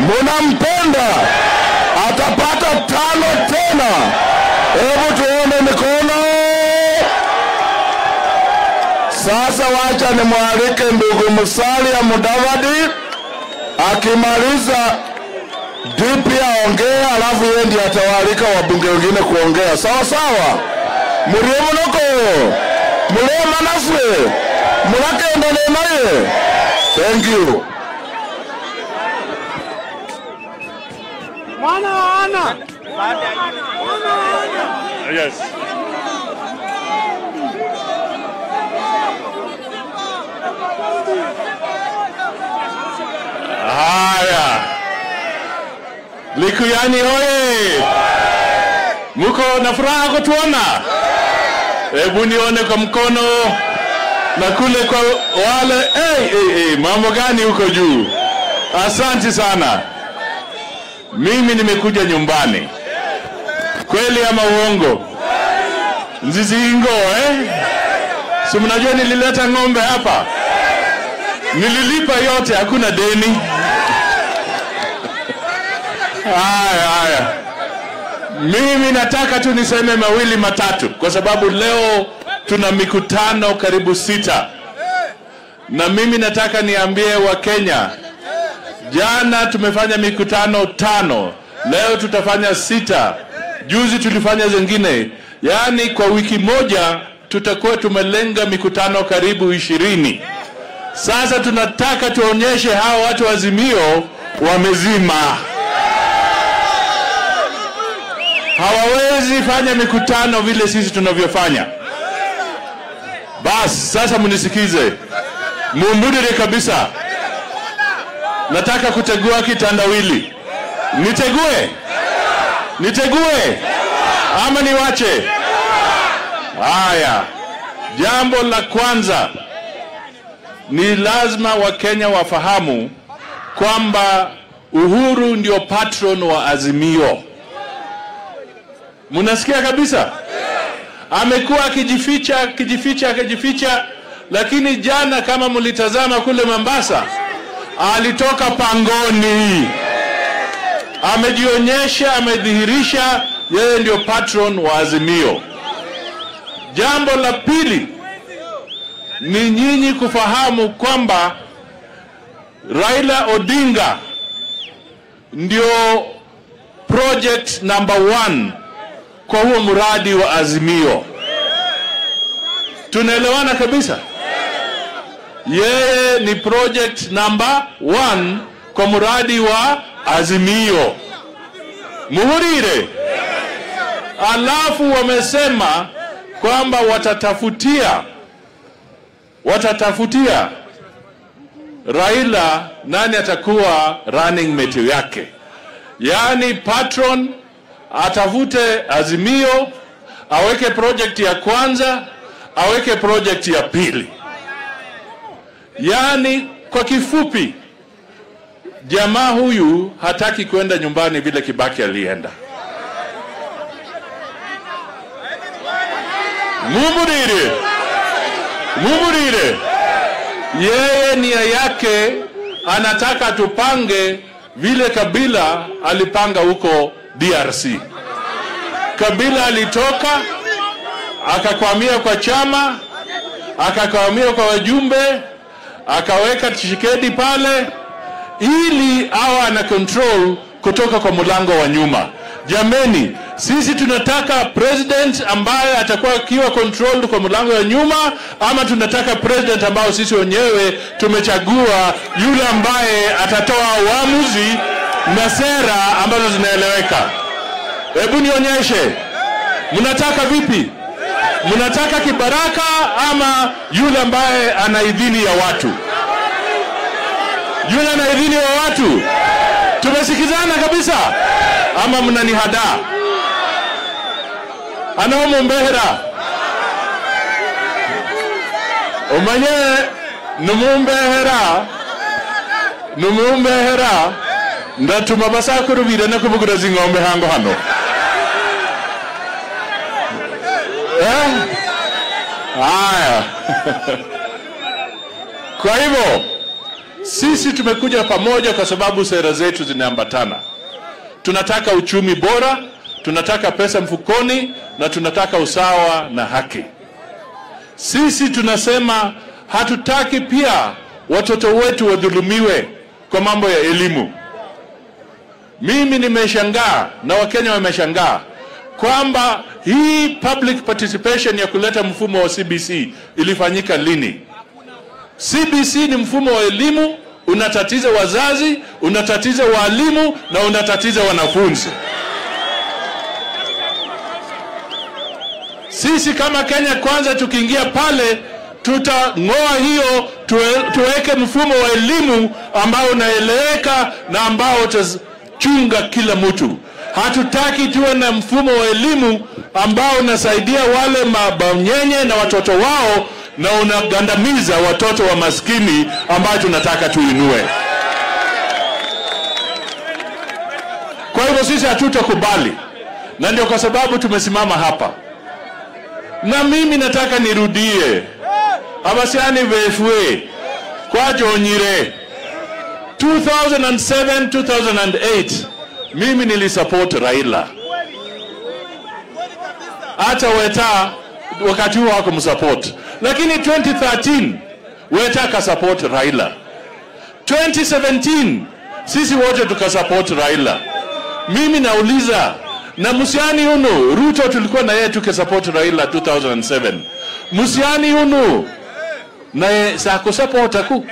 munampenda, atapata tano tena. Hebu tuone mikono. Sasa wacha nimwalike ndugu Musalia Mudavadi, akimaliza DP aongee, alafu yeye ndiye atawaalika wabunge wengine kuongea. Sawa sawa, murie munoko murie manafwe murakendane naye. Thank you. Mwana wa ana. Yes. Haya, Likuyani hoye! Muko na furaha kutuona? Hebu nione kwa mkono na kule kwa wale. Hey, hey, hey, mambo gani huko juu? Asante sana. Mimi nimekuja nyumbani, kweli ama uongo? Nzizingo eh? Si mnajua nilileta ng'ombe hapa, nililipa yote, hakuna deni. Haya haya, mimi nataka tu niseme mawili matatu, kwa sababu leo tuna mikutano karibu sita, na mimi nataka niambie Wakenya, jana tumefanya mikutano tano, leo tutafanya sita, juzi tulifanya zingine, yaani kwa wiki moja tutakuwa tumelenga mikutano karibu ishirini. Sasa tunataka tuonyeshe hawa watu wa Azimio wamezima, hawawezi fanya mikutano vile sisi tunavyofanya. Basi sasa mnisikize, mumbudire kabisa. Nataka kutegua kitandawili. Nitegue? Nitegue ama niwache? Haya, jambo la kwanza ni lazima Wakenya wafahamu kwamba Uhuru ndio patron wa Azimio. Mnasikia kabisa? Amekuwa akijificha akijificha akijificha, lakini jana kama mlitazama kule Mombasa, alitoka pangoni, amejionyesha, amedhihirisha yeye ndio patron wa Azimio. Jambo la pili ni nyinyi kufahamu kwamba Raila Odinga ndio project number one kwa huo mradi wa Azimio. Tunaelewana kabisa? Yeye ni project number one kwa mradi wa Azimio. Muhurire. Alafu wamesema kwamba watatafutia watatafutia Raila nani atakuwa running mate yake, yaani patron atafute Azimio, aweke project ya kwanza, aweke project ya pili. Yaani kwa kifupi, jamaa huyu hataki kwenda nyumbani vile Kibaki alienda. Mumurire, mumurire, yeye nia yake anataka tupange vile Kabila alipanga huko DRC. Kabila alitoka akakwamia kwa chama, akakwamia kwa wajumbe, akaweka Tshisekedi pale ili awe ana control kutoka kwa mlango wa nyuma. Jameni, sisi tunataka president ambaye atakuwa akiwa controlled kwa mlango wa nyuma, ama tunataka president ambao sisi wenyewe tumechagua yule ambaye atatoa uamuzi na sera ambazo zinaeleweka. Hebu nionyeshe, mnataka vipi? Mnataka kibaraka ama yule ambaye ana idhini ya watu? Yule ana idhini ya watu? Tumesikizana kabisa ama mnanihadaa? anaomumbehera umanye numumbehera numumbehera ndatuma basakuru birene kubugura zing'ombe hango hano eh? haya kwa hivyo Sisi tumekuja pamoja kwa sababu sera zetu zinaambatana. Tunataka uchumi bora, tunataka pesa mfukoni na tunataka usawa na haki. Sisi tunasema hatutaki pia watoto wetu wadhulumiwe kwa mambo ya elimu. Mimi nimeshangaa na Wakenya wameshangaa kwamba hii public participation ya kuleta mfumo wa CBC ilifanyika lini? CBC ni mfumo wa elimu, unatatiza wazazi, unatatiza walimu na unatatiza wanafunzi. Sisi kama Kenya Kwanza tukiingia pale tutang'oa hiyo tuwe, tuweke mfumo wa elimu ambao unaeleweka na ambao utachunga kila mtu. Hatutaki tuwe na mfumo wa elimu ambao unasaidia wale mabonyenye na watoto wao na unagandamiza watoto wa maskini ambao tunataka tuinue. Kwa hivyo sisi hatutakubali, na ndio kwa sababu tumesimama hapa, na mimi nataka nirudie abasiani vefue kwajonyire 2007 2008 mimi nilisupport Raila hata Weta wakati huo hakumsupport, lakini 2013 Weta akasupport Raila. 2017 sisi wote tukasupport Raila. Mimi nauliza na Musiani Unu, Ruto tulikuwa na yeye tukisupport Raila 2007. Musiani Unu naye sakusupport aku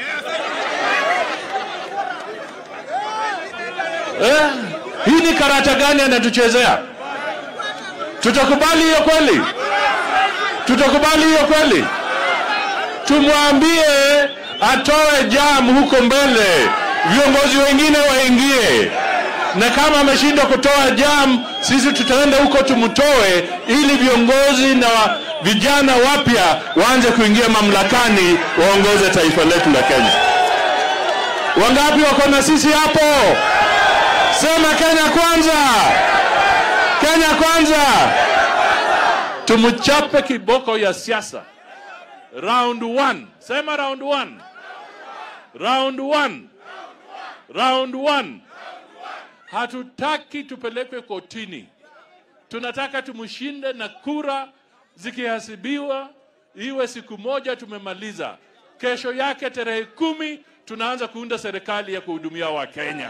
eh? Hii ni karata gani anatuchezea? Tutakubali hiyo kweli? Tutakubali hiyo kweli? Tumwambie atoe jam huko mbele, viongozi wengine waingie, na kama ameshindwa kutoa jam, sisi tutaenda huko tumtoe, ili viongozi na wa- vijana wapya waanze kuingia mamlakani, waongoze taifa letu la Kenya. Wangapi wako na sisi hapo? Sema Kenya kwanza, Kenya kwanza. Tumchape kiboko ya siasa. Round one. Sema round one. Round one. Round one. Hatutaki tupelekwe kotini. Tunataka tumshinde na kura zikihasibiwa, iwe siku moja tumemaliza. Kesho yake tarehe kumi tunaanza kuunda serikali ya kuhudumia Wakenya.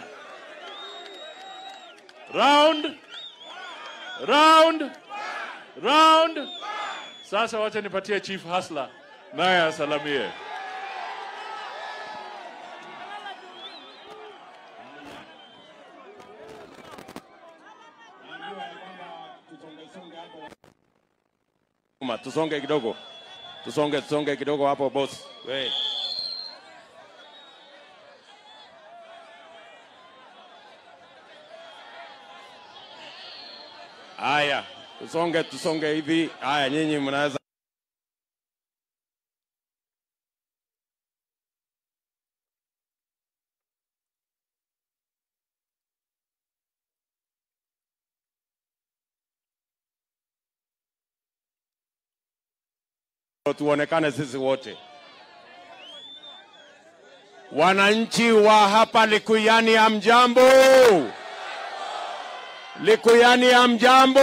Round round round. Sasa wacha nipatie Chief Hasla naye asalamie. Uma, tusonge kidogo, tusonge tusonge kidogo hapo boss. We. Haya, tusonge tusonge hivi. Haya, nyinyi mnaweza tuonekane sisi wote. Wananchi wa hapa Likuyani, hamjambo? Likuyani, hamjambo?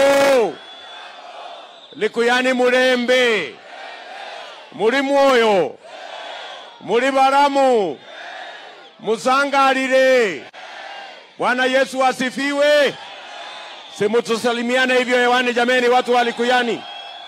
Likuyani Murembe, muri mwoyo, muri baramu, musangalile. Bwana Yesu asifiwe. Simutusalimiane hivyo hewani jameni, watu wa Likuyani.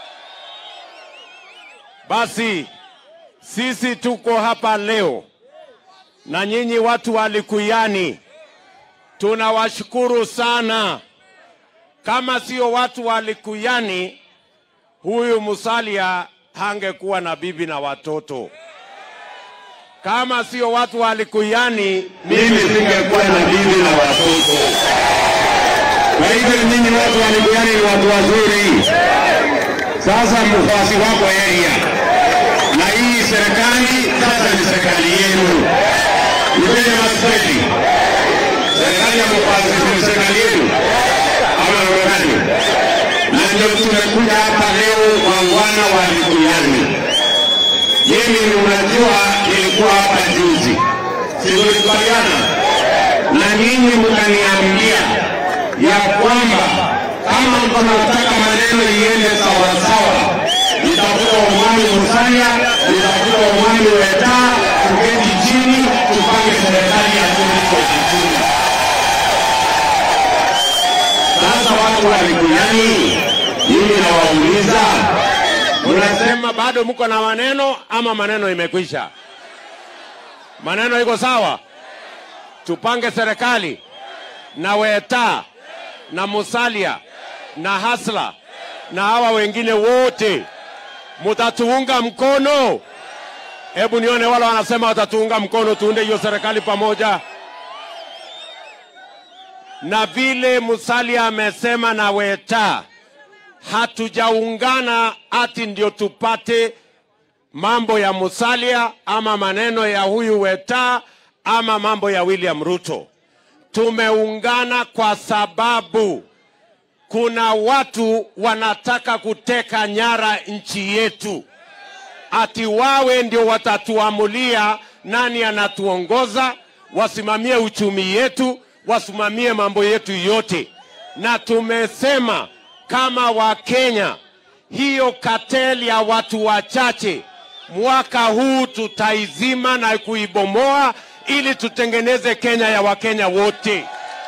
Basi sisi tuko hapa leo na nyinyi watu wa Likuyani, tunawashukuru sana. Kama sio watu wa Likuyani, huyu Musalia hangekuwa na bibi na watoto. Kama sio watu wa Likuyani, mimi singekuwa na bibi na watoto. Kwa hivyo nyinyi watu wa Likuyani ni watu wazuri. Sasa mfuasi wako area na hii serikali sasa ni serikali yenu. Nipende maswali. Serikali ya mfuasi ni serikali yenu ama namna gani? Na ndio tumekuja hapa leo wangwana wa Likuyani. Mimi unajua, nilikuwa hapa juzi, si tulikubaliana? Na nyinyi mkaniambia ya kwamba kama mnataka maneno iende sawasawa, nitakuta Omani Musalia, nitakuta Omani Weta, tuketi chini tupange serikali ya 2022. Sasa watu wa Likuyani, mimi nawauliza, mnasema bado mko na maneno ama maneno imekwisha? Maneno iko sawa? Tupange serikali na Weta na Musalia na Hasla na hawa wengine wote, mutatuunga mkono? Hebu nione wale wanasema watatuunga mkono, tuunde hiyo serikali pamoja na vile Musalia amesema na Weta, hatujaungana ati ndio tupate mambo ya Musalia ama maneno ya huyu Weta ama mambo ya William Ruto. Tumeungana kwa sababu kuna watu wanataka kuteka nyara nchi yetu, ati wawe ndio watatuamulia nani anatuongoza, wasimamie uchumi yetu, wasimamie mambo yetu yote. Na tumesema kama Wakenya, hiyo kateli ya watu wachache mwaka huu tutaizima na kuibomoa ili tutengeneze Kenya ya Wakenya wote.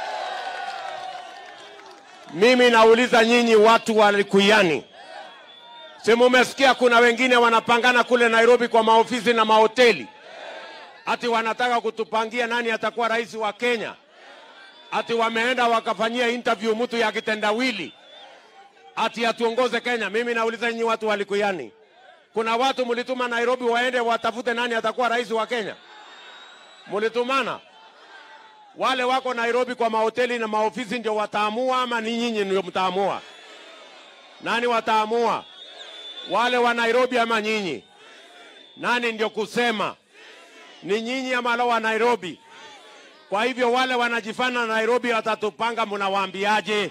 Mimi nauliza nyinyi watu wa Likuyani, si mumesikia kuna wengine wanapangana kule Nairobi kwa maofisi na mahoteli, ati wanataka kutupangia nani atakuwa rais wa Kenya, ati wameenda wakafanyia interview mtu ya kitendawili, ati atuongoze Kenya. Mimi nauliza nyinyi watu wa Likuyani, kuna watu mlituma Nairobi waende watafute nani atakuwa rais wa Kenya? Mulitumana? Wale wako Nairobi kwa mahoteli na maofisi ndio wataamua ama ni nyinyi ndio mtaamua? Nani wataamua? Wale wa Nairobi ama nyinyi? Nani ndio kusema? Ni nyinyi ama wale wa Nairobi? Kwa hivyo wale wanajifana Nairobi watatupanga, mnawaambiaje?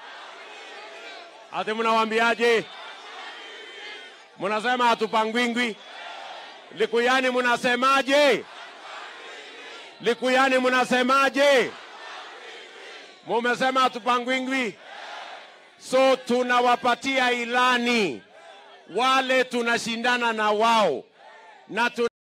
Ati mnawaambiaje? Mnasema hatupangwingwi. Likuyani mnasemaje? Likuyani mnasemaje? Mumesema hatupangwingwi. So tunawapatia ilani wale tunashindana na wao na tu